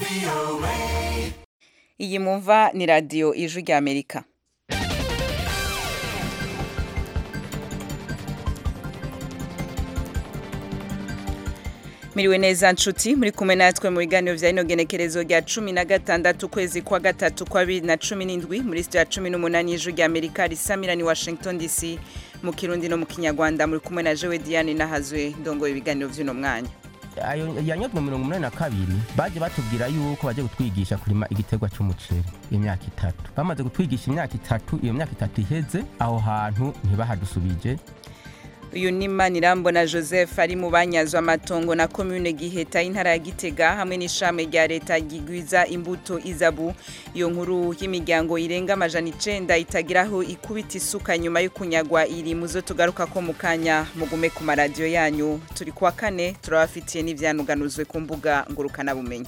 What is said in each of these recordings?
iyi mumva ni radiyo ijwi ry'amerika miriwe neza nshuti muri kumwe natwe mu biganiro vya ino genekerezo rya cumi na gatandatu ukwezi kwa gatatu kwa bibiri na cumi n'indwi muri sitiyo ya cumi n'umunani y'ijwi rya amerika risamira ni washington dc mu kirundi no mu kinyarwanda muri kumwe na jewe diane nahazwe ndongoye ibiganiro vy'uno mwanya ayo yanyazwe mirongo umunani na kabiri baje batubwira yuko baje kutwigisha kurima igiterwa c'umuceri imyaka itatu bamaze kutwigisha imyaka itatu iyo myaka itatu iheze aho hantu ntibahadusubije uyu ni manirambona joseph ari mu banyazwa amatongo na komune giheta y'intara ya gitega hamwe n'ishami rya leta ryigwiza imbuto izabu iyo nkuru y'imiryango irenga amajana icenda itagiraho ikubita isuka nyuma yo kunyagwa iri muzo tugaruka ko mu kanya mugume ku maradiyo yanyu turi kuwa kane turabafitiye n'ivyanuganuzwe ku mbuga ngurukanabumenyi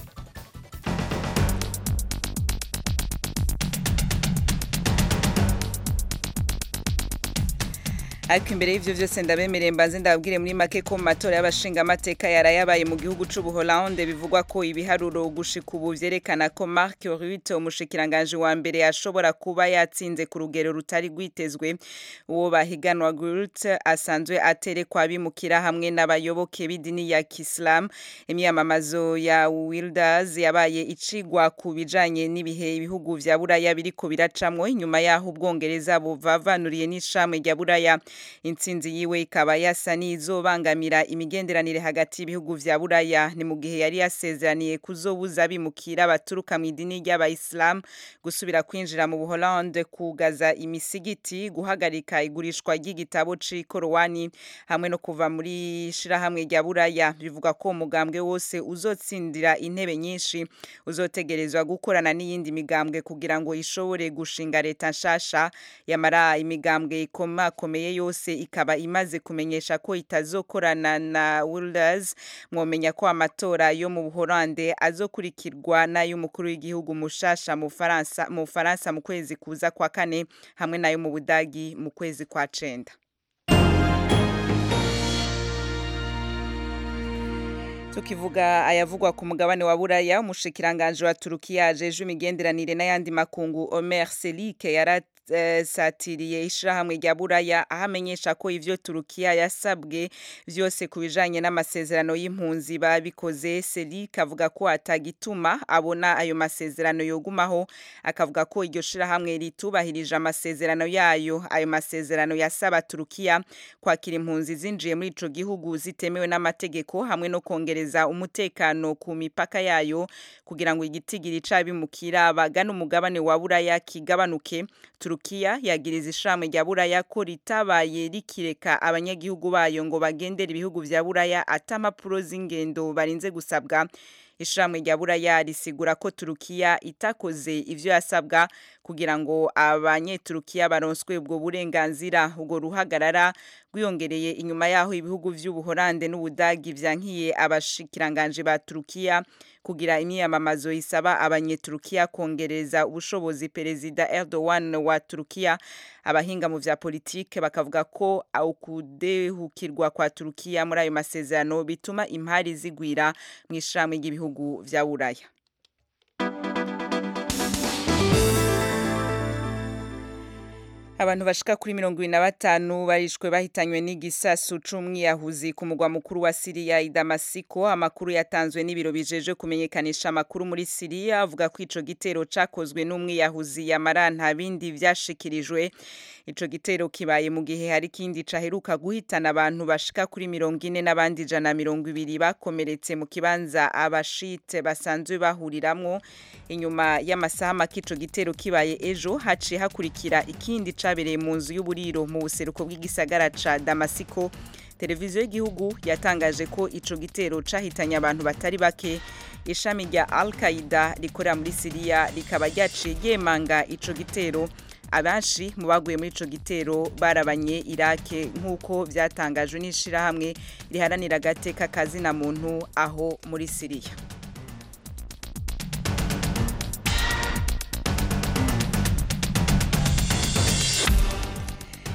ariko imbere y'ivyo vyose ndabemereye mbanze ndababwire muri make ko mu matora y'abashingamateka yarayabaye mu gihugu c'ubuholande bivugwa ko ibiharuro gushika ubu vyerekana ko Mark Rutte umushikiranganje wa mbere ashobora kuba yatsinze ku rugero rutari rwitezwe uwo bahiganwa Rutte asanzwe aterekwa abimukira hamwe n'abayoboke b'idini ya Islam imyamamazo ya Wilders yabaye icigwa ku bijanye n'ibihe ibihugu vya Buraya biriko biracamwo inyuma yaho ubwongereza buvavanuriye n'ishamwe rya Buraya intsinzi yiwe ikaba yasa n'izobangamira imigenderanire hagati y'ibihugu vya buraya ni mu gihe yari yasezeraniye kuzobuza bimukira baturuka mu idini ry'abayisilamu gusubira kwinjira mu buholande kugaza imisigiti guhagarika igurishwa ry'igitabo c'ikorowani hamwe no kuva muri shirahamwe rya buraya bivuga ko umugambwe wose uzotsindira intebe nyinshi uzotegerezwa gukorana n'iyindi migambwe kugira ngo ishobore gushinga leta nshasha yamara imigambwe ikomakomeye yose ikaba imaze kumenyesha ko itazokorana na Wilders mwomenya ko amatora yo mu Buholande azokurikirwa n'ay'umukuru w'igihugu mushasha mu Faransa mu Faransa mu kwezi kuza kwa kane hamwe nayo mu Budagi mu kwezi kwa cenda tukivuga ayavugwa ku mugabane wa buraya umushikiranganje wa turukiya ajeje imigenderanire n'ayandi makungu omer selike yara satiriye ishirahamwe rya buraya aho amenyesha ko ivyo turukiya yasabwe vyose ku bijanye n'amasezerano y'impunzi babikoze selike avuga ko atagituma abona ayo masezerano yogumaho akavuga ko iryo shirahamwe ritubahirije amasezerano yayo ayo masezerano yasaba turukiya kwakira impunzi zinjiye muri ico gihugu zitemewe n'amategeko hamwe no kongereza umutekano ku mipaka yayo kugira ngo igitigiri c'abimukira bagana umugabane wa buraya kigabanuke Turukiya yagiriza ishami rya Buraya ko ritabaye rikireka abanyagihugu bayo ngo bagendere ibihugu vya Buraya atamapuro z'ingendo barinze gusabwa ishami rya Buraya risigura ko Turukiya itakoze ivyo yasabwa kugira ngo abanyeturukiya baronswe ubwo burenganzira ubwo ruhagarara rwiyongereye inyuma yaho ibihugu vy'ubuholande n'ubudagi vyankiye abashikiranganje ba Turukiya kugira imyiyamamazo isaba abanyeturukiya kongereza ubushobozi perezida Erdogan wa Turukiya abahinga mu vya politike bakavuga ko ukudehukirwa kwa Turukiya muri ayo masezerano bituma impari zigwira mu ishami ry'ibihugu vya Buraya abantu bashika kuri mirongo ibiri na batanu barishwe bahitanywe n'igisasu c'umwiyahuzi ku mugwa mukuru wa siriya i damasiko amakuru yatanzwe n'ibiro bijeje kumenyekanisha amakuru muri siriya avuga ko ico gitero cakozwe n'umwiyahuzi yamara nta bindi vyashikirijwe ico gitero kibaye mu gihe hari ikindi caheruka guhitana abantu bashika kuri mirongo ine n'abandi ijana mirongo ibiri bakomeretse mu kibanza abashite basanzwe bahuriramwo inyuma y'amasaha make ico gitero kibaye ejo haciye hakurikira ikindi cabereye mu nzu y'uburiro mu buseruko bw'igisagara ca Damasiko televiziyo y'igihugu yatangaje ko ico gitero cahitanye abantu batari bake ishami rya Al-Qaeda rikorera muri Siriya rikaba ryaciye ryemanga ico gitero abenshi mu baguye muri ico gitero barabanye Irake nk'uko vyatangajwe n'ishirahamwe riharanira agateka kazina muntu aho muri Siriya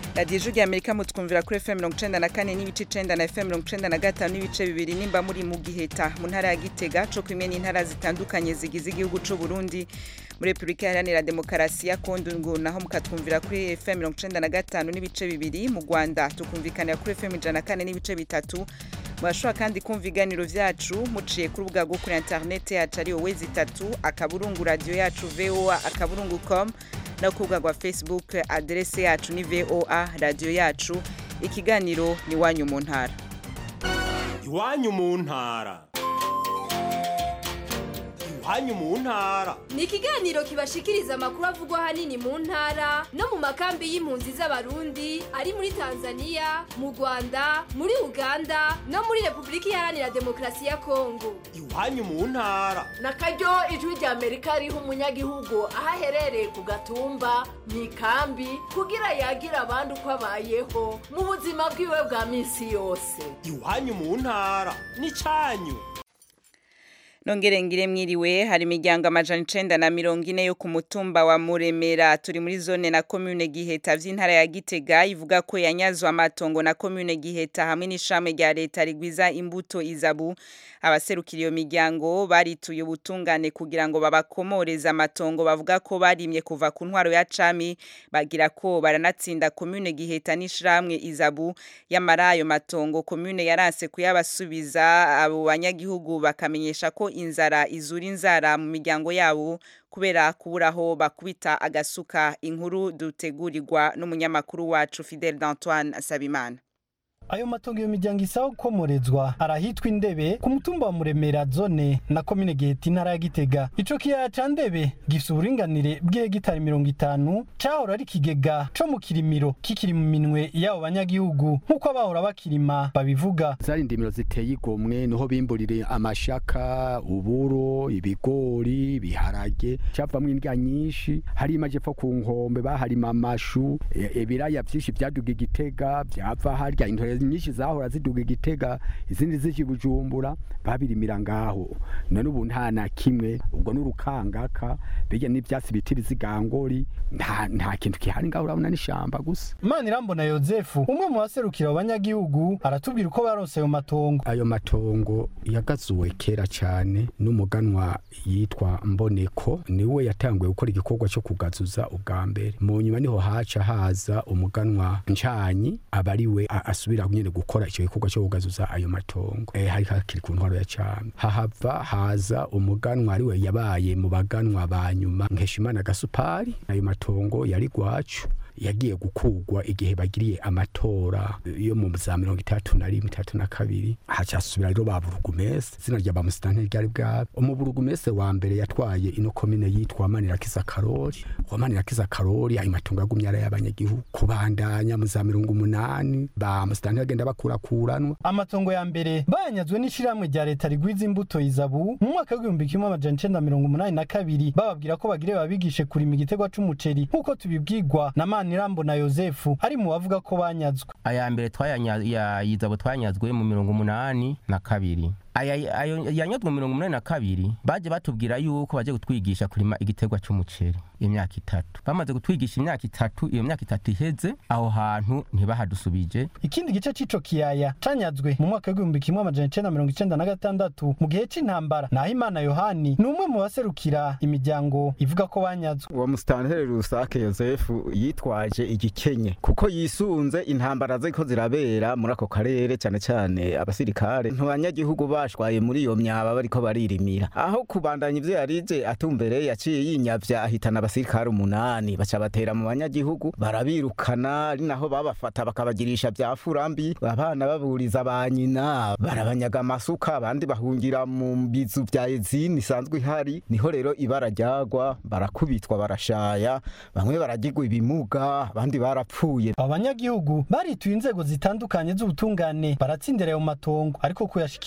radiyo ijwi rya amerika mutwumvira kuri fm mirongo icenda na kane n'ibice icenda na fm mirongo icenda na gatanu n'ibice bibiri nimba muri mu giheta mu ntara ya gitega co kimwe n'intara zitandukanye zigize igihugu c'u burundi muri repubulika iharanira demokarasi ya kongo naho mukatwumvira kuri fm mirongo icenda na gatanu n'ibice bibiri mu rwanda tukumvikanira kuri fm ijana na kane n'ibice bitatu murashobora kandi kumva ibiganiro vyacu muciye ku rubuga rwo kuri interineti yacu ari wowe zitatu akaburungu radiyo yacu voa akaburungu com no ku rubuga rwa facebook aderese yacu ni voa radiyo yacu ikiganiro ni iwanyu mu ntara iwanyu mu ntara iwanyu mu ntara ni ikiganiro kibashikiriza amakuru avugwa ahanini mu ntara no mu makambi y'impunzi z'abarundi ari muri tanzania mu rwanda muri uganda no muri repubulika iharanira demokarasi ya kongo iwanyu mu ntara na karyo ijwi rya amerika riha umunyagihugu aho aherereye ku gatumba mu ikambi kugira yagira abandi uko abayeho mu buzima bwiwe bwa minsi yose iwanyu mu ntara n'icanyu nongere ngire mwiriwe hari imiryango amajana icenda na mirongo ine yo ku mutumba wa muremera turi muri zone na komune giheta vy'intara ya gitega ivuga ko yanyazwe amatongo na komune giheta hamwe n'ishame rya leta rigwiza imbuto izabu abaserukira iyo miryango barituye ubutungane kugira ngo babakomoreze amatongo bavuga ko barimye kuva ku ntwaro ya cami bagira ko baranatsinda komune giheta n'ishiramwe izabu yamara ayo matongo komune yaranse kuyabasubiza abo banyagihugu bakamenyesha ko inzara izura inzara mu miryango yabo kubera kuburaho bakubita agasuka inkuru dutegurirwa n'umunyamakuru wacu Fidel d'Antoine Sabimana ayo matongo iyo miryango isaba gukomorezwa arahitwa indebe ku mutumba wa muremera zone na komine giheta intara ya gitega ico kiyaya ca ndebe gifise uburinganire bw'hegitari mirongo itanu cahora ari ikigega co mu kirimiro kikiri mu minwe y'abo banyagihugu nk'uko abahora bakirima babivuga zari indimiro ziteye igomwe niho bimburire amashaka uburo ibigori ibiharage cavamwo indya nyinshi hari imajepfo ku nkombe baharima amashu ibiraya vyinshi vyaduga igitega vyava harya intore nyinshi zahora ziduga igitega izindi zije bujumbura babirimira ngaho none ubu nta na kimwe ubwo n'urukangaka bijya n'ivyatsi biti bizigangori nta nta kintu kihari ngaho urabona n'ishamba gusa manirambona yozefu umwe mu baserukira abo banyagihugu aratubwira uko baronse ayo matongo ayo matongo yagazuwe kera cyane n'umuganwa yitwa mboneko niwe yatanguye gukora igikorwa cyo kugazuza ubwa mbere mu nyuma niho haca haza umuganwa ncanyi aba ari we asubira nyine gukora icyo gikorwa cyo kugazuza ayo matongo eh hari hakiri ku ntwaro ya cyami hahava haza umuganwa ari we yabaye mu baganwa ba nyuma nkeshimana gasupari ayo matongo yari gwacu yagiye gukugwa igihe bagiriye amatora yo mu za mirongo itatu na rimwe itatu na kabiri hacasubira rero ba burugumese izina rya ba musitanteri ryari bwabo umuburugumese wa mbere yatwaye ino komine yitwa manirakiza karori uwa manirakiza karori ayo matungo yagumye ari ay'abanyagihugu kubandanya mu za mirongo umunani ba musitanteri agenda bakurakuranwa amatongo ya mbere bayanyazwe n'ishirahamwe rya leta rigwiza imbuto izabu mu mwaka w'igihumbi kimwe amajana icenda mirongo umunani na kabiri bababwira ko bagire babigishe kurima igitegwa c'umuceri nk'uko tubibwirwa na Manirambo na Yozefu ari mu bavuga ko banyazwe aya mbere twayanyazwe twanyazwe mu mirongo umunani na kabiri aya ayo yanyazwe mu mirongo umunani na kabiri baje batubwira yuko baje kutwigisha kurima igitegwa c'umuceri imyaka itatu bamaze kutwigisha imyaka itatu iyo myaka itatu iheze aho hantu ntibahadusubije ikindi gice c'ico kiyaya canyazwe mu mwaka w'igihumbi kimwe amajana icenda mirongo icenda na gatandatu mu gihe c'intambara naho imana yohani ni umwe mu baserukira imiryango ivuga ko banyazwe uwo musitanteri rusake yosefu yitwaje igikenye kuko yisunze intambara ziko zirabera muri ako karere cyane cyane abasirikare ntibanyagihugu bashwaye muri iyo myaba bariko baririmira aho kubandanya ivyo yarije atumbereye yaciye yinyavya ahitana abasirikare umunani baca batera mu banyagihugu barabirukana ari naho babafata bakabagirisha vya furambi abana baburiza ba nyina barabanyaga amasuka abandi bahungira mu bizu vya ezini isanzwe ihari niho rero ibara ryagwa barakubitwa barashaya bamwe baragirwa ibimuga abandi barapfuye abanyagihugu barituye inzego zitandukanye z'ubutungane baratsindira ayo matongo ariko kuyashikirizwa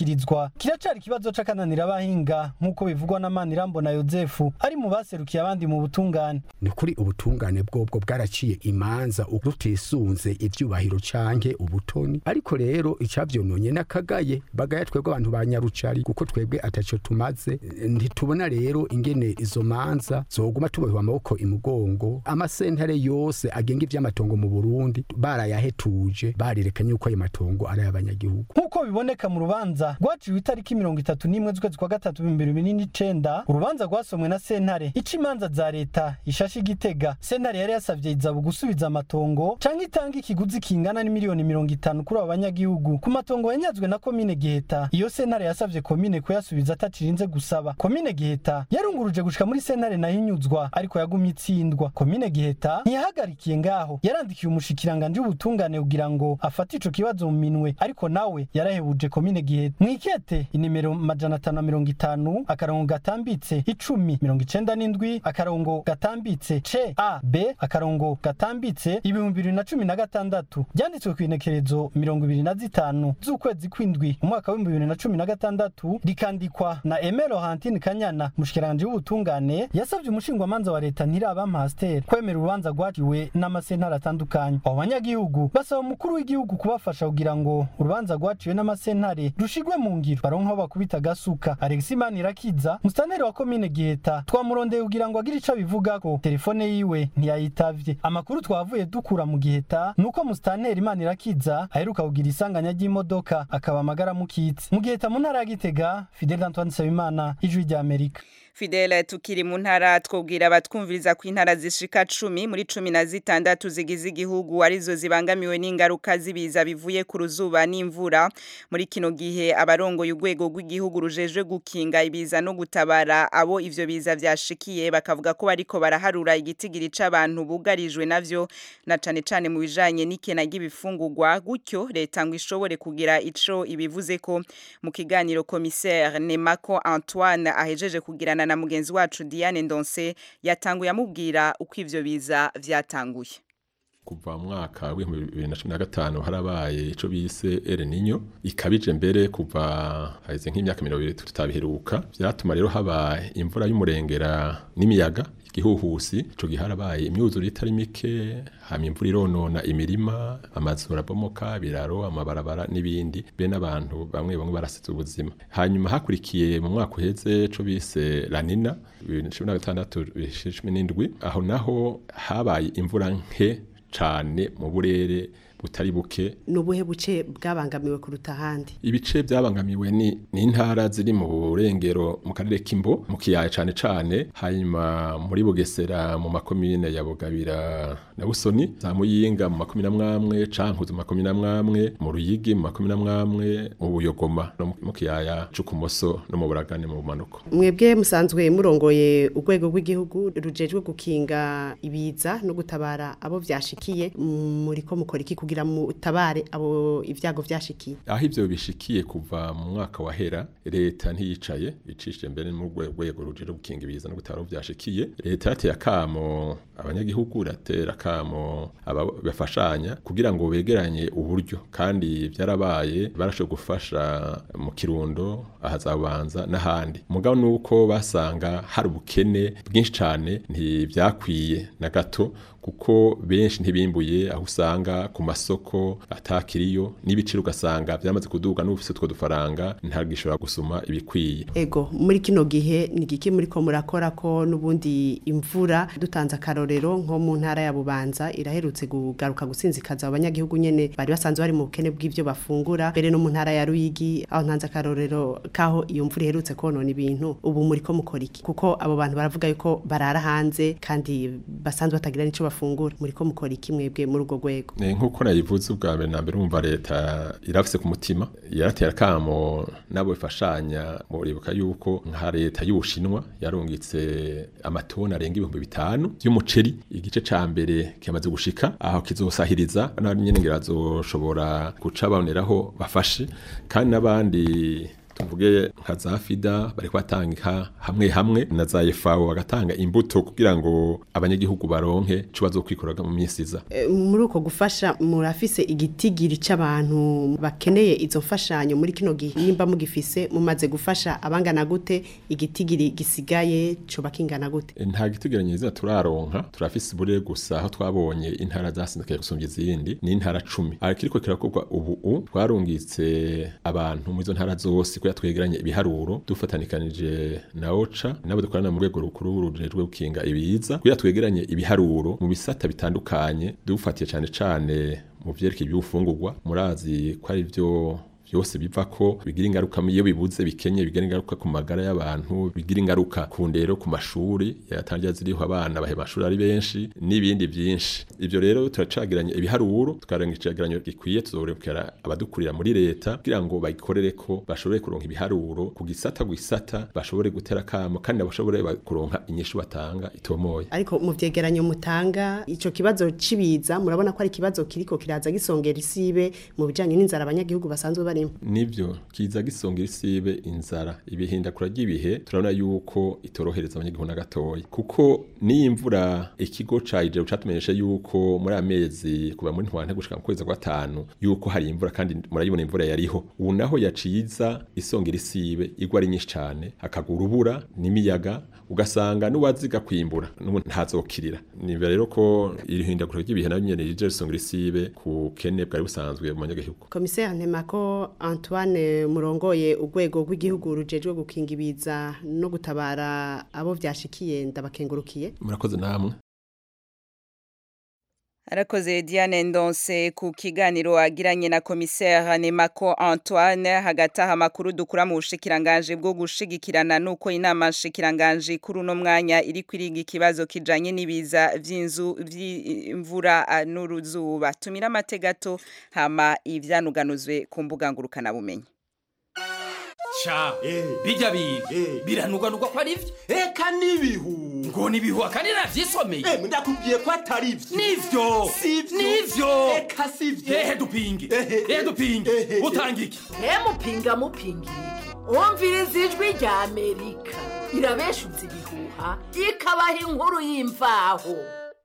gukorwa kiracari ikibazo c'akananira abahinga nk'uko bivugwa na Manirambona Yozefu ari mu baserukiye abandi mu butungane ni kuri ubutungane bwobwo bwaraciye imanza rutisunze ivyubahiro canke ubutoni ariko rero icavyononye n'akagaye bagaya twebwe abantu ba nyarucari kuko twebwe ataco tumaze ntitubona rero ingene izo manza zoguma tubohwa amaboko imugongo amasentare yose agenga ivy'amatongo mu Burundi barayahetuje barerekanye yuko ayo matongo ari ay'abanyagihugu nk'uko biboneka mu rubanza rwaciwe itariki mirongo itatu n'imwe z'ukwezi kwa gatatu ibihumbi bibiri n'icenda urubanza rwasomwe na sentare ica imanza za leta ishashe igitega sentare yari yasavye izabu gusubiza amatongo canke itanga ikiguzi kingana n'imiliyoni mirongo itanu kuri abo banyagihugu ku matongo yanyazwe na komine giheta iyo sentare yasavye komine kuyasubiza atacirinze gusaba komine giheta yarunguruje gushika muri sentare nayo inyuzwa ariko yagumye itsindwa komine giheta ntiyahagarikiye ngaho yarandikiye umushikiranganje w'ubutungane kugira ngo afate ico kibazo mu minwe ariko nawe yarahebuje komine giheta mwikete inimero majana atanu na mirongo itanu akarongo gatambitse icumi mirongo icenda n'indwi akarongo gatambitse c a b akarongo gatambitse ibihumbi bibiri na cumi na gatandatu ryanditswe ku inekerezo mirongo ibiri na zitanu z'ukwezi kw'indwi umwaka w'ibihumbi bibiri na cumi na gatandatu rikandikwa na emero hantine kanyana mushikiranganje w'ubutungane yasavye umushingwamanza wa leta ntiraba pasiteri kwemera urubanza rwaciwe n'amasentare atandukanye abo banyagihugu basaba umukuru w'igihugu kubafasha kugira ngo urubanza rwaciwe n'amasentare rushigwe mu ngiro baronke aho bakubita agasuka alexi manirakiza musitanteri wa komine giheta twamurondeye kugira ngo agire ico abivugako telefone yiwe ntiyayitavye amakuru twavuye dukura mu giheta nuko musitanteri manirakiza aheruka kugira isanganya ry'imodoka akaba amagara mukitse mu giheta mu ntara ya gitega fidel antoine nsabimana ijwi rya amerika Fidele tukiri mu ntara twobwira abatwumviriza ku intara zishika cumi muri cumi na zitandatu zigize igihugu arizo zibangamiwe n'ingaruka z'ibiza bivuye ku ruzuba n'imvura muri kino gihe abarongoye urwego rw'igihugu rujejwe gukinga ibiza no gutabara abo ivyo biza vyashikiye bakavuga ko bariko baraharura igitigiri c'abantu bugarijwe navyo na cane cane mu bijanye n'ikena ry'ibifungurwa gutyo leta ngo ishobore kugira ico ibivuze ko mu kiganiro commissaire Nemako Antoine ahejeje kugirana na mugenzi wacu Diane Ndonse yatanguye amubwira uko ivyo biza vyatanguye kuva mu mwaka w'ibihumbi bibiri na cumi na gatanu harabaye ico bise El Niño ikabije mbere kuva haheze nk'imyaka mirongo ibiri tutabiheruka vyatuma rero haba imvura y'umurengera n'imiyaga igihuhusi ico gihe harabaye imyuzure itari mike hama imvura ironona imirima amazu arabomoka biraro amabarabara n'ibindi be n'abantu bamwe bamwe barasize ubuzima hanyuma hakurikiye mu mwaka uheze ico bise lanina bibiri na cumi na gatandatu cumi n'indwi aho naho habaye imvura nke cane mu burere butari buke nubuhe buce bwabangamiwe kuruta ahandi ibice byabangamiwe ni intara ziri mu burengero mu karere k'imbo mu kiyaya cane cane hanyuma muri bugesera mu makomine ya bugabira na busoni za muyinga mu makumi n'amwamwe cankuzo mu makumi n'amwamwe mu ruyigi mu makumi n'amwamwe mu buyogoma no mu kiyaya c'ukumoso no mu buragane mu bumanuko mwebwe musanzwe murongoye urwego rw'igihugu rujejwe gukinga ibiza no gutabara abo vyashikiye muriko mukora iki kugira mutabare abo ivyago vyashikiye aho ivyo bishikiye kuva mu mwaka wahera leta ntiyicaye icishije mbere mu rwego ruje gukinga ibiza no gutabara vyashikiye leta yateye akamo abanyagihugu iratera akamo abafashanya kugira ngo begeranye uburyo kandi vyarabaye barashoboye gufasha mu kirundo ahazabanza n'ahandi mugabo nuko basanga hari ubukene bwinshi cane ntivyakwiye na gato kuko benshi ntibimbuye aho usanga ku masoko atakiriyo n'ibiciro ugasanga byamaze kuduga n'ufise two dufaranga ntagishobora gusuma ibikwiye ego muri kino gihe ni giki muri ko murakora ko n'ubundi imvura dutanze akarorero nko mu ntara ya Bubanza iraherutse kugaruka gusinzikaza abanyagihugu nyene bari basanzwe bari mu bukene bw'ivyo bafungura mbere no mu ntara ya Ruyigi aho ntanze akarorero kaho iyo mvura iherutse konona ibintu ubu muri ko mukora iki kuko abo bantu baravuga yuko barara hanze kandi basanzwe batagira nico bafungura muri ko mukora iki mwebwe muri urwo rwego nk'uko nayivuze ubwa mbere na mbere umva leta irafise ku mutima yaratera akamo nabo bifashanya muribuka yuko nka leta y'ubushinwa yarungitse amatoni arenga ibihumbi bitanu y'umuceri igice ca mbere kimaze gushika aho kizosahiriza n'abandi nyene ngira bazoshobora guca baboneraho bafashe kandi n'abandi tuvuge nka za fida bariko batanga hamwe hamwe na za FAO bagatanga imbuto kugira ngo abanyagihugu baronke ico bazokwikoraga mu minsi iza E, muri uko gufasha murafise igitigiri c'abantu bakeneye izo mfashanyo muri kino gihe nimba mugifise mumaze gufasha abangana gute igitigiri gisigaye coba kingana gute nta gitegeranyo izina turaronka turafise ibure gusa aho twabonye intara zasindikaye gusumvya izindi ni intara cumi ariko kirakorwa ubu u twarungitse abantu muri izo ntara zose kugira twegeranye ibiharuro dufatanikanije na oca nabo dukorana mu rwego rukuru rujejwe gukinga ibiza kugira twegeranye ibiharuro mu bisata bitandukanye dufatiye cane cane mu vyerekeye iby'ufungurwa murazi ko ari byo byose biva ko bigira ingaruka iyo bibuze bikenye bigira ingaruka ku magara y'abantu bigira ingaruka ku ndero ku mashuri yatangira ziriho abana bahe mashuri ari benshi n'ibindi byinshi ibyo rero turacagiranye ibiharuro tukarenga icegeranyo gikwiye tuzorekera abadukurira muri leta kugira ngo bayikorere ko bashobore kuronka ibiharuro ku gisata gisata bashobore gutera kamo kandi bashobore kuronka inyishu batanga itomoye ariko mu vyegeranyo mutanga ico kibazo cibiza murabona ko ari ikibazo kiriko kiraza gisongera isibe mu bijanye n'inzara abanyagihugu basanzwe bari nivyo kiza gisongera isibe inzara ibihindakura ry'ibihe turabona yuko itorohereza abanyagihugu na gatoya kuko niyo imvura ikigo ca ije catumenyesha yuko muri amezi kuva muri ntwante gushika mu kwezi kwa gatanu yuko hari imvura kandi murayibona imvura yariho ubu naho yaciza isongera isibe igwa ari nyinshi cane hakagura urubura n'imiyaga ugasanga n'uwaziga kwimbura n'ubu ntazokirira niba rero ko irihindagura ry'ibihe nabyo nyene rije risongera isibe ku kene bwari busanzwe mu banyagihugu komiseri ntemako Antoine murongoye urwego rw'igihugu rujejwe gukinga ibiza no gutabara abo vyashikiye ndabakengurukiye murakoze namwe Arakoze Diane Ndonse ku kiganiro agiranye na commissaire Nemako Antoine hagataha amakuru dukura mu bushikiranganje bwo gushigikirana nuko inama shikiranganje kuri uno mwanya iri kwiriga ikibazo kijanye n'ibiza vy'inzu vy'imvura n'uruzuba tumira amategato hama ivyanuganuzwe ku mbuga ngurukana bumenyi ca bijya biga biranugwanugwa ko ari vyo eka n'ibihu ngo nibihu kandi navyisomeye Eh, ndakubwiye ko atari vyo nivyo Sivyo. nivyo eka sivyo ehe dupinge Ehe. ehe dupinge Ehe. utanga iki mupinga mupinga iki umviriza ijwi rya amerika irabeshuza ibihuha ikabaha inkuru y'imvaho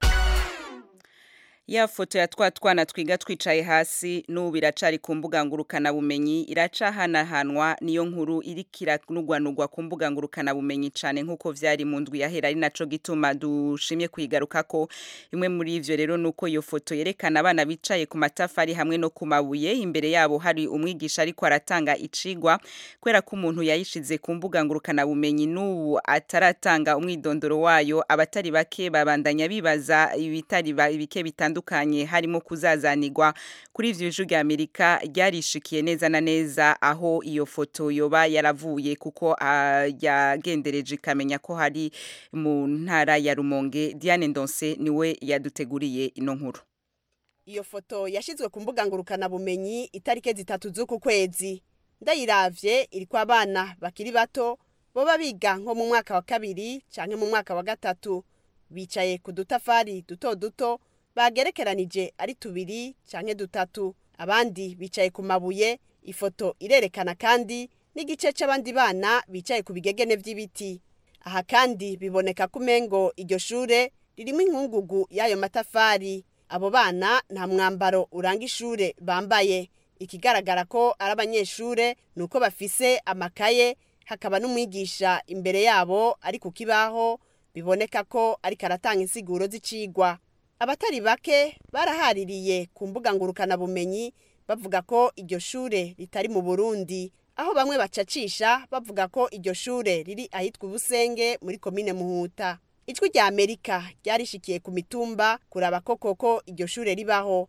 Ya foto ya twa twana twiga twicaye hasi n'ubu iracari ku mbuga ngurukana bumenyi iracahanahanwa niyo nkuru irikira nugwanugwa ku mbuga ngurukana bumenyi cane nkuko vyari mu ndwi yahera ari naco gituma dushimye kuyigaruka ko imwe muri ivyo rero nuko iyo foto yerekana abana bicaye ku matafari hamwe no ku mabuye imbere yabo hari umwigisha ariko aratanga icigwa kwera ko umuntu yayishize ku mbuga ngurukana bumenyi n'ubu ataratanga umwidondoro wayo abatari bake babandanya bibaza ibitari ba- bike bitandukanye harimo kuzazanirwa kuri ivyo ijwi rya Amerika ryarishikiye neza na neza aho iyo foto yoba yaravuye kuko ah, yagendereje ikamenya ko hari mu ntara ya Rumonge Diane Ndonse niwe yaduteguriye ino nkuru iyo foto yashizwe ku mbuga ngurukana bumenyi itarike zitatu z'uku kwezi ndayiravye iriko abana bakiri bato boba biga nko mu mwaka wa kabiri canke mu mwaka wa gatatu bicaye ku dutafari duto duto bagerekeranije ari tubiri canke dutatu abandi bicaye ku mabuye ifoto irerekana kandi n'igice c'abandi bana bicaye ku bigegene vy'ibiti aha kandi biboneka ko umengo iryo shure ririmo inkungugu y'ayo matafari abo bana nta mwambaro uranga ishure bambaye ikigaragara ko ari abanyeshure ni uko bafise amakaye hakaba n'umwigisha imbere yabo ari ku kibaho biboneka ko ariko aratanga insiguro z'icigwa abatari bake barahaririye ku mbuga ngurukanabumenyi bavuga ko iryo shure ritari mu burundi aho bamwe bacacisha bavuga ko iryo shure riri ahitwa ubusenge muri komine muhuta ijwi rya amerika ryarishikiye ku mitumba kuraba ko koko iryo shure ribaho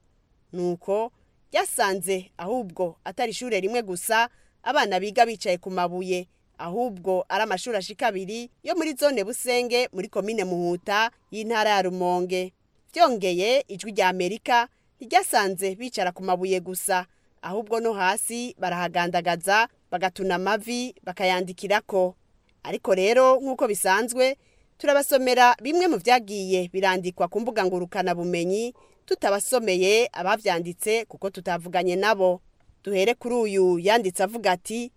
nuko ryasanze ahubwo atari ishure rimwe gusa abana biga bicaye ku mabuye ahubwo ari amashuri ashika abiri yo muri zone busenge muri komine muhuta y'intara ya rumonge byongeye ijwi rya amerika ryasanze bicara ku mabuye gusa ahubwo no hasi barahagandagaza bagatuna amavi bakayandikirako ariko rero nk'uko bisanzwe turabasomera bimwe mu byagiye birandikwa ku mbuga ngurukanabumenyi tutabasomeye abavyanditse kuko tutavuganye nabo duhere kuri uyu yanditse avuga ati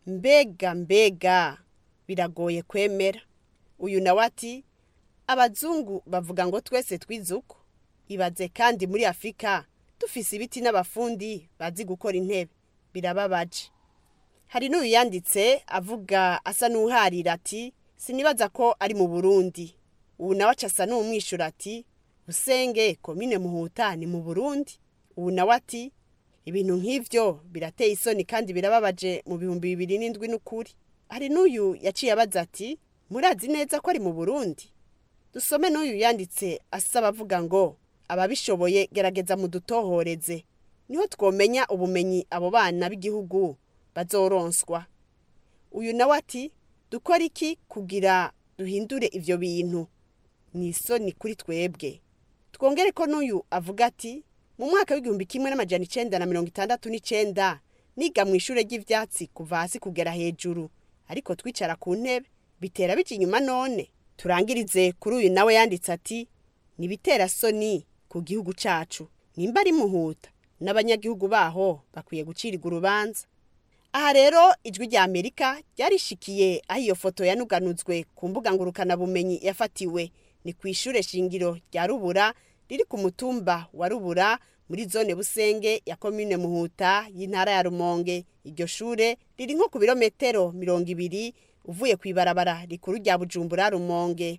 mbega mbega biragoye kwemera uyu nawe ati abazungu bavuga ngo twese twize uko ibaze kandi muri afurika dufise ibiti n'abafundi bazi gukora intebe birababaje hari n'uyu yanditse avuga asa n'uharira ati sinibaza ko ari mu burundi ubu nawe aca asa n'umwishyura ati usenge komine muhuta ni mu burundi ubu nawe ati ibintu nk'ibyo birateye isoni kandi birababaje mu bihumbi bibiri n'indwi n'ukuri hari n'uyu yaciye abaza ati murazi neza ko ari mu burundi dusome n'uyu yanditse asaba avuga ngo ababishoboye gerageza mudutohoreze niho twomenya ubumenyi abo bana b'igihugu bazoronswa uyu nawe ati dukora iki kugira duhindure ibyo bintu ni isoni kuri twebwe twongere ko n'uyu avuga ati mu mwaka w'igihumbi kimwe n'amajana icenda na mirongo itandatu n'icenda niga mu ishuri ry'ivyatsi kuva hasi kugera hejuru ariko twicara ku ntebe bitera bija inyuma none turangirize kuri uyu nawe yanditse ati nibitera soni ku gihugu cacu nimba ari muhuta n'abanyagihugu baho bakwiye gucirirwa urubanza aha rero ijwi rya amerika ryarishikiye aho iyo foto yanuganuzwe ku mbuga ngurukanabumenyi yafatiwe ni ku ishure shingiro rya rubura riri ku mutumba wa rubura muri zone busenge ya komine muhuta y'intara ya rumonge iryo shure riri nko ku birometero mirongo ibiri uvuye ku ibarabara rikuru rya bujumbura rumonge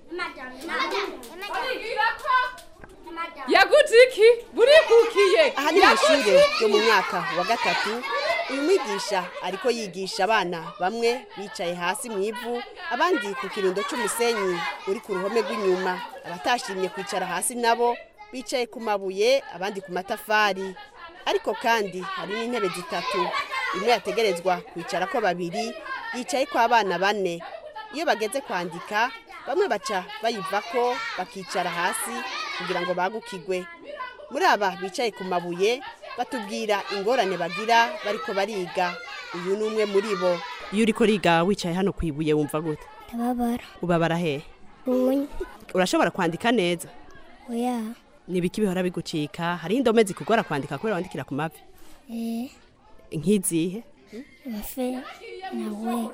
yaguze iki burikukiye aha ni mu ishure ryo mu mwaka wa gatatu uyu mwigisha ariko yigisha abana bamwe bicaye hasi mu ivu abandi ku kirundo cy'umusenyi uri ku ruhome rw'inyuma abatashimye kwicara hasi nabo bicaye ku mabuye abandi ku matafari ariko kandi hari n'intebe zitatu imwe yategerezwa kwicara ko babiri yicaye ko abana bane iyo bageze kwandika bamwe baca bayivako bakicara hasi kugira ngo bagukigwe muri aba bicaye ku mabuye batubwira ingorane bagira bariko bariga uyu ni umwe muri bo iyo uriko riga wicaye hano ku ibuye wumva gute ndababara ubabara hehe ubunya urashobora kwandika neza oya ni ibiki bihora bigucika hariho indome zikugora kwandika kubera wandikira ku mavi eh nk'izihe bafe nawe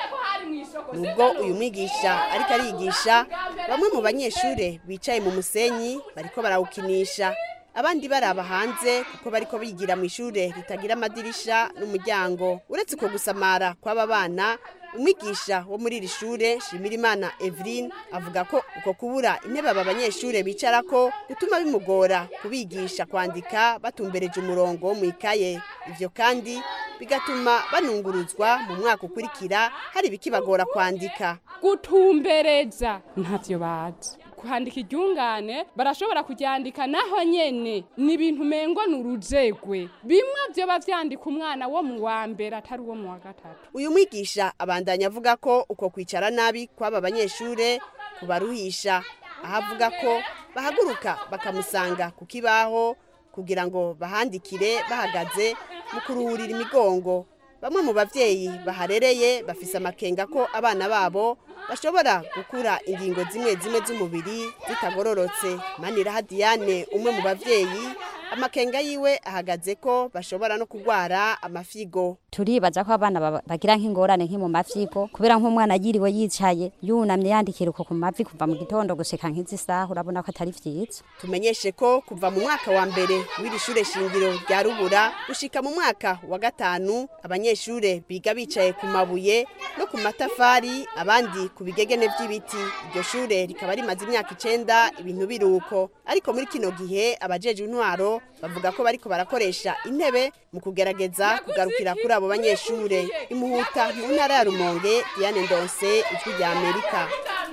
nubwo uyu mwigisha ariko arigisha bamwe mu banyeshure bicaye mu musenyi bariko barawukinisha abandi baraba hanze kuko bariko bigira mu ishure ritagira amadirisha n'umuryango uretse uko gusamara kw'aba bana umwigisha wo muri iri shure shimirimana eveline avuga ko uko kubura intebe aba banyeshure bicarako gutuma bimugora kubigisha kwandika batumbereje umurongo wo mu ikaye ivyo kandi bigatuma banunguruzwa mu mwaka ukurikira hari ibikibagora kwandika gutumbereza ntavyo bazi kwandika iryungane barashobora kuryandika naho nyene ni ibintu mengo ni urujegwe bimwe vyoba vyandika umwana wo mu wa mbere atari uwo mu wa gatatu uyu mwigisha abandanya avuga ko uko kwicara nabi kw'aba banyeshure kubaruhisha aho avuga ko bahaguruka bakamusanga ku kibaho kugira ngo bahandikire bahagaze mu kuruhurira imigongo bamwe mu bavyeyi baharereye bafise amakenga ko abana babo bashobora gukura ingingo zimwe zimwe z'umubiri zitagororotse maniraha diane umwe mu bavyeyi amakenga yiwe ahagaze ko bashobora no kurwara amafigo turibaza ko abana baba- bagira nk'ingorane nk'i mu mavyigo kubera nk'umwana yiriwe yicaye yunamye yandikira uko ku mavi kuva mu gitondo gushika nk'izi saha urabona ko atari vyiza tumenyeshe ko kuva mu mwaka wa mbere w'iri shure shingiro rya rubura gushika mu mwaka wa gatanu abanyeshure biga bicaye ku mabuye no ku matafari abandi ku bigegene vy'ibiti iryo shure rikaba rimaze imyaka icenda ibintu biruko ariko muri kino gihe abajejwe intwaro bavuga ko bariko barakoresha intebe mu kugerageza kugarukira kuri abo banyeshure imuhuta mu ntara ya rumonge diane ndonse ijwi rya amerika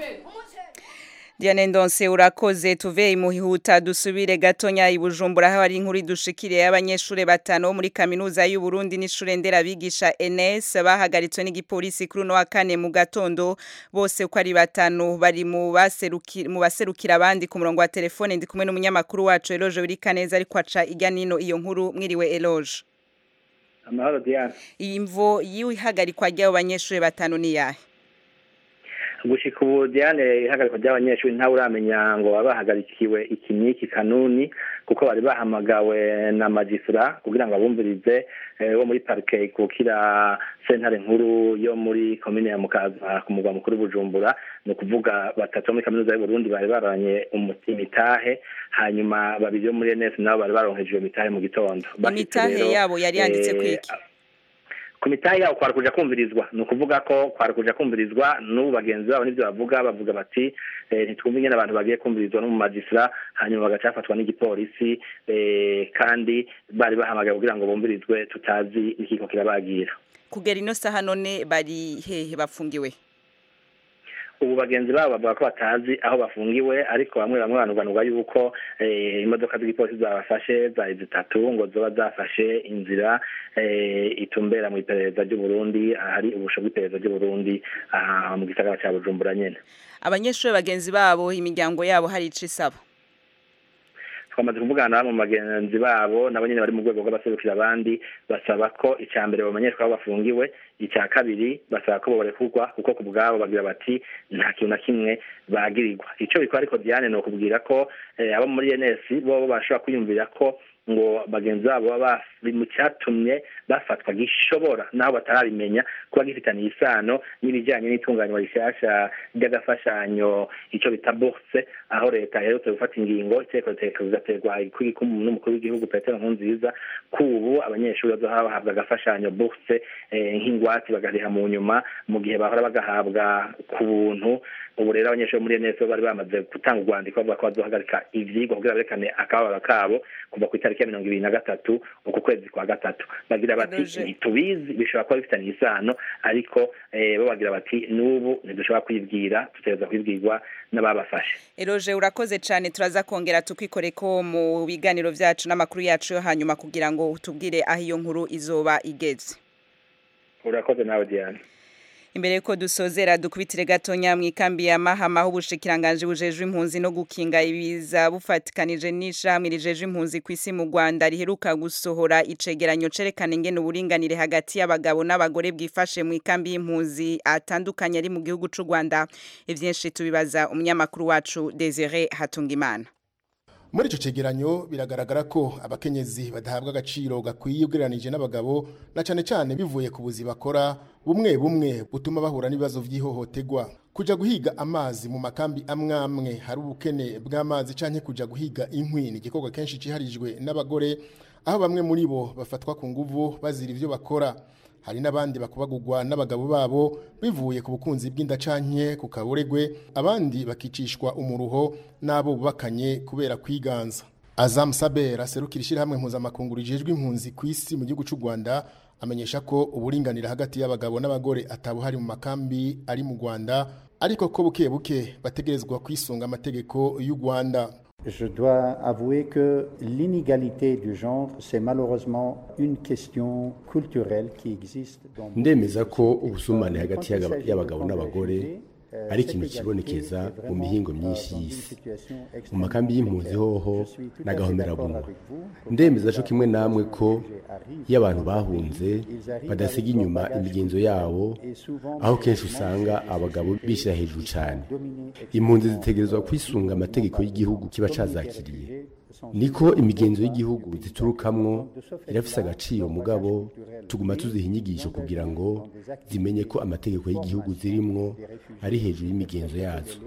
Diane Ndonse urakoze tuve imuhihuta dusubire gatonya ibujumbura aho ari inkuru idushikiriye y'abanyeshure batanu bo muri kaminuza y'u Burundi n'ishure nderabigisha NS bahagaritswe n'igipolisi kuri uno wa kane mu gatondo bose uko ari batanu bari mu baserukira mu baserukira abandi ku murongo wa telefone ndi kumwe n'umunyamakuru wacu Eloge Birikaneza ariko aca irya nino iyo nkuru mwiriwe Eloge amahoro diane iyi mvo y'ihagarikwa ry'abo banyeshure batanu ni yahe gushika ubu diane ihagarikwa ry'abanyeshuri ntawe uramenya ngo baba bahagarikiwe iki n'iki kanuni kuko bari bahamagawe na magistra kugira ngo abumvirize wo muri parike ikukira sentare nkuru yo muri komine ya mukaza ku mugwa mukuru bujumbura ni ukuvuga batatu bo muri kaminuza y'uburundi bari baranye imitahe hanyuma babiri bo muri ns nabo bari baronkeje iyo mitahe mu gitondo imitahe yabo yari yanditse kwiki ku mitahe yabo kwari kuja kumvirizwa ni ukuvuga ko kwari kuja kumvirizwa n'ubu bagenzi babo n'ibyo bavuga bavuga bati ntitwumve ingene abantu bagiye kumvirizwa no mu magistra hanyuma bagaca bafatwa n'igipolisi kandi bari bahamagaye kugira ngo bumvirizwe tutazi n'ikiko kirabagira kugera ino saha none bari hehe bafungiwe ubu bagenzi babo bavuga ko batazi aho bafungiwe ariko bamwe bamwe banuganurwa yuko imodoka z'igipolisi zabafashe zari zitatu ngo zoba zafashe inzira itumbera mu iperereza ry'uburundi ahari ubusho bw'iperereza ry'uburundi mu gisagara cya bujumbura nyine abanyeshuri bagenzi babo imiryango yabo hari ico isaba twamaze kuvugana mu bagenzi babo nabo nyine bari mu rwego rw'abaserukira abandi basaba ko icya mbere bamenyeshwa aho bafungiwe icya kabiri basaba ko borekurwa kuko ku bwabo bagira bati nta kintu na kimwe bagirirwa icyo bikora ariko diane ni ukubwira ko abo muri ns bo bashobora kwiyumvira ko ngo bagenzi babo baba mu cyatumye bafatwa gishobora naho batarabimenya kuba gifitaniye isano n'ibijyanye n'itunganywa rishyashya ry'agafashanyo icyo bita bourse aho leta iherutse gufata ingingo iteko rigaterwa n'umukuru w'igihugu petero nkurunziza kubu abanyeshuri bazohora bahabwa agafashanyo bourse nk'ingwate bagariha mu nyuma mu gihe bahora bagahabwa ku buntu ubu rero abanyeshuri muri ns bari bamaze gutanga urwandiko bavuga ko bazohagarika ivyigwa kugira berekane akababaro kabo kuva ku itariki ya mirongo ibiri na gatatu uku kwezi kwa gatatu bagira bati ntitubizi bishobora kuba bifitanye isano ariko bo bagira bati n'ubu ntidushobora kwibwira dutegereza kwibwirwa n'ababafashe eroje urakoze cyane turaza kongera tukikore ko mu biganiro vyacu n'amakuru yacu yo hanyuma kugira ngo utubwire aho iyo nkuru izoba igeze urakoze nawe diane imbere ko dusozera dukubitire gatonya mu ikambi ya mahama aho ubushikiranganje bujejwe impunzi no gukinga ibiza bufatikanije n'ishamwe rijeje impunzi ku isi mu Rwanda riheruka gusohora icegeranyo cerekana ingene uburinganire hagati y'abagabo n'abagore bwifashe mu ikambi y'impunzi atandukanye ari mu gihugu c'u Rwanda ivyinshi tubibaza umunyamakuru wacu Desire Hatungimana muri icyo cegeranyo biragaragara ko abakenyezi badahabwa agaciro gakwiye ugereranije n'abagabo na cyane cyane bivuye ku buzi bakora bumwe bumwe butuma bahura n'ibibazo by'ihohoterwa kujya guhiga amazi mu makambi amwe amwe hari ubukene bw'amazi cyangwa kujya guhiga inkwi ni igikorwa kenshi cyiharijwe n'abagore aho bamwe muri bo bafatwa ku nguvu bazira ibyo bakora hari n'abandi bakubagurwa n'abagabo babo bivuye ku bukunzi bw'indacanke ku kaburegwe abandi bakicishwa umuruho n'abo bubakanye kubera kwiganza Azam Saber aserukira ishyirahamwe mpuzamakungu rijejwe impunzi ku isi mu gihugu cy'u Rwanda amenyesha ko uburinganire hagati y'abagabo n'abagore atabuhari mu makambi ari mu Rwanda ariko ko buke buke bategerezwa kwisunga amategeko y'u Rwanda Je dois avouer que l'inégalité du genre, c'est malheureusement une question culturelle qui existe. Dans ndemeza ko ubusumane hagati y'abagabo n'abagore ari ikintu kibonekeza mu mihingo myinshi y'isi mu makambi y'impunzi hoho n'agahomerabunwa ndemeza co kimwe namwe ko iyo abantu bahunze badasiga inyuma imigenzo yabo aho kenshi usanga abagabo bishyira hejuru cyane impunzi zitegerezwa kwisunga amategeko y'igihugu kiba cazakiriye niko imigenzo y'igihugu ziturukamwo irafise agaciro mugabo tuguma tuziha inyigisho kugira ngo zimenye ko amategeko y'igihugu zirimwo ari hejuru y'imigenzo yazo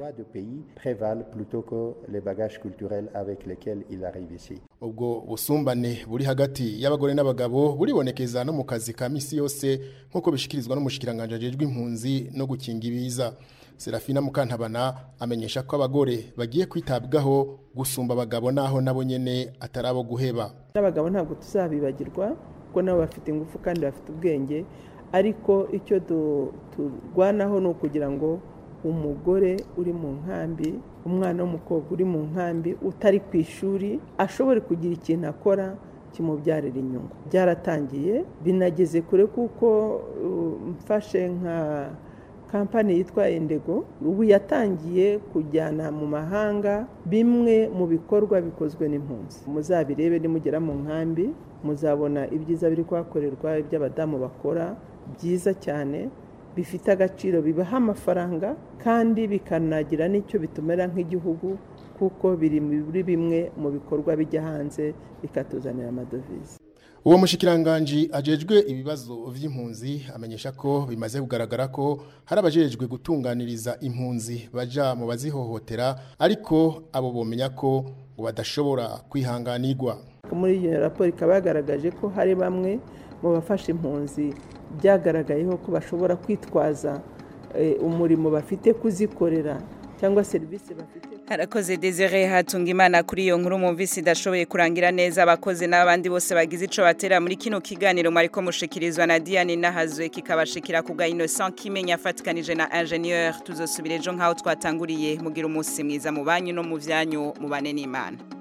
ubwo busumbane buri hagati y'abagore n'abagabo buribonekeza no mu kazi ka misi yose nk'uko bishikirizwa n'umushikiranganje ajejwe impunzi no gukinga ibiza Serafina Mukantabana amenyesha ko abagore bagiye kwitabwaho gusumba abagabo naho nabo nyene atarabo guheba n'abagabo ntabwo tuzabibagirwa kuko nabo bafite ingufu kandi bafite ubwenge ariko icyo turwanaho ni ukugira ngo umugore uri mu nkambi umwana w'umukobwa uri mu nkambi utari ku ishuri ashobore kugira ikintu akora kimubyarira inyungu byaratangiye binageze kure kuko mfashe nka kampani yitwa indego ubu yatangiye kujyana mu mahanga bimwe mu bikorwa bikozwe n'impunzi muzabirebe nimugera mu nkambi muzabona ibyiza biri kuhakorerwa iby'abadamu bakora byiza cyane bifite agaciro bibaha amafaranga kandi bikanagira n'icyo bitumera nk'igihugu kuko biri muri bimwe mu bikorwa bijya hanze bikatuzanira amadovize uwo mushikiranganji ajejwe ibibazo vy'impunzi amenyesha ko bimaze kugaragara ko hari abajejwe gutunganiriza impunzi baja mu bazihohotera ariko abo bomenya ko ngo badashobora kwihanganirwa muri iyo raporo ikaba yagaragaje ko hari bamwe mu bafasha impunzi byagaragayeho ko bashobora kwitwaza umurimo bafite kuzikorera cyangwa serivisi bafite harakoze Desire hatunga imana kuri iyo nkuru mumvise idashoboye kurangira neza abakozi n'abandi bose bagize ico batera muri kino kiganiro mwariko mushikirizwa na Diane Nahazwe kikabashikira ku bwa Innocent Kimenya afatikanije na ingénieur tuzosubira ejo nkaho twatanguriye mugira umunsi mwiza mu banyu no mu vyanyu mubane n'Imana